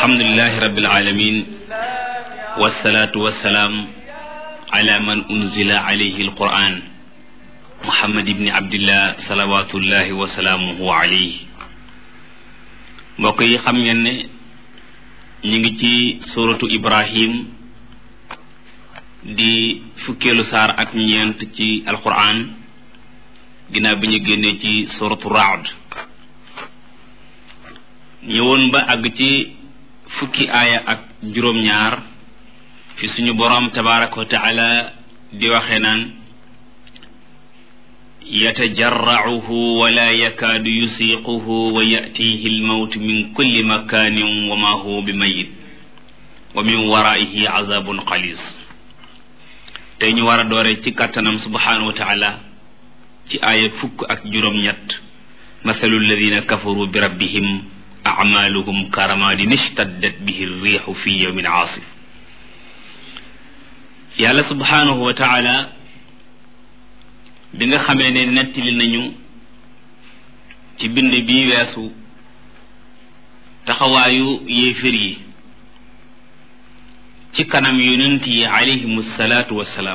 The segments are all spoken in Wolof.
alhamdulilahi rabbil alamin wasalaatu wasalaam ala man unzila alayhi alquran muhammad ibni abdillah salawatullahi wa salaamuhu alayhi mbokk yi xam ngeen ne ñu ngi ci suratu ibrahim di fukkeelu saar ak ñeent ci alquran ginnaaw bi ñu génnee ci suratu raad ñëwoon ba àgg ci fukki aaya ak juróom-ñaar fi suñu boroom tabaraka wa taala di waxee naan yatajarracuhu wala yakaadu yusiiquhu wa yatihi almawtu min kulli makanin wa ma huwa bi mayit wa min waraihi azabun xalis tey ñu war a doore ci kàttanam subhanahu wa taala ci aaya fukk ak juróom-ñett mathalu alladina kafaru bi rabbihim acmaaluhum karamadin ishtaddat bihi riixu fi yawmin aasif yàlla subhanahu wa taala bi nga xamee ne nettali nañu ci bind bi weesu taxawaayu yéefér yi ci kanam yonent yi alayhimu salaatu wassalaam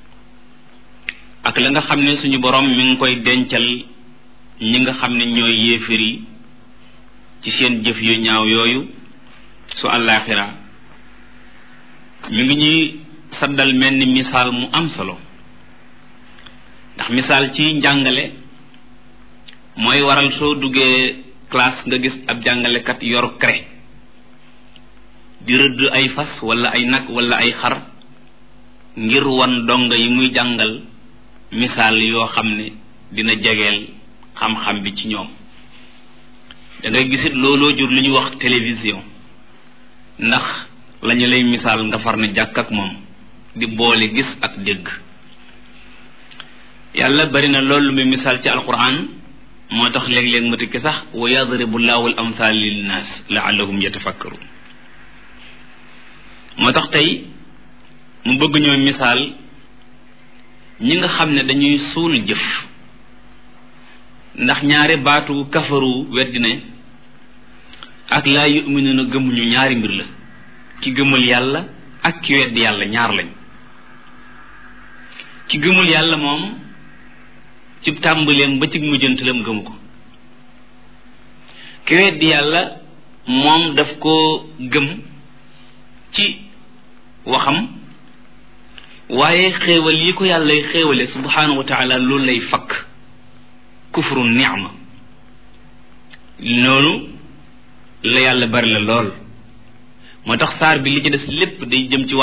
ak la nga xam ne suñu borom mi ngi koy dencal ñi nga xam ne ñooy yéefér yi ci seen jëf yu ñaaw yooyu su àllaaxira mi ngi ñuy saddal mel ni misaal mu am solo ndax misaal ci njàngale mooy waral soo duggee classe nga gis ab jàngalekat yor craie di rëdd ay fas wala ay nag wala ay xar ngir wan donga yi muy jàngal misaal yoo xam ne dina jegeel xam-xam bi ci ñoom da ngay gisit looloo jur li ñuy wax télévision ndax lañu lay misaal nga far ne jàkk ak moom di boole gis ak dégg yàlla bari na loolu muy misaal ci alquran moo tax léeg-léeg ma tikki sax wa yadribu llahu al amthal linnaas laallahum yatafakkarun moo tax tey mu bëgg ñoo misaal ñi nga xam ne dañuy suul jëf ndax ñaari baatu kafaru weddi ne ak laa yuminuna gëmuñu ñaari mbir la ki gëmul yàlla ak ki weddi yàlla ñaar lañ ki gëmul yàlla moom ci tàmbaleem ba ci mujjantalam gëmu ko ki weddi yàlla moom daf koo gëm ci waxam waaye xéewal yi ko yàlla xéewale subhanahu wa taala loolu lay fakk kufru ni'ma noonu la yàlla bari la lool moo tax saar bi li ci des lépp day jëm ci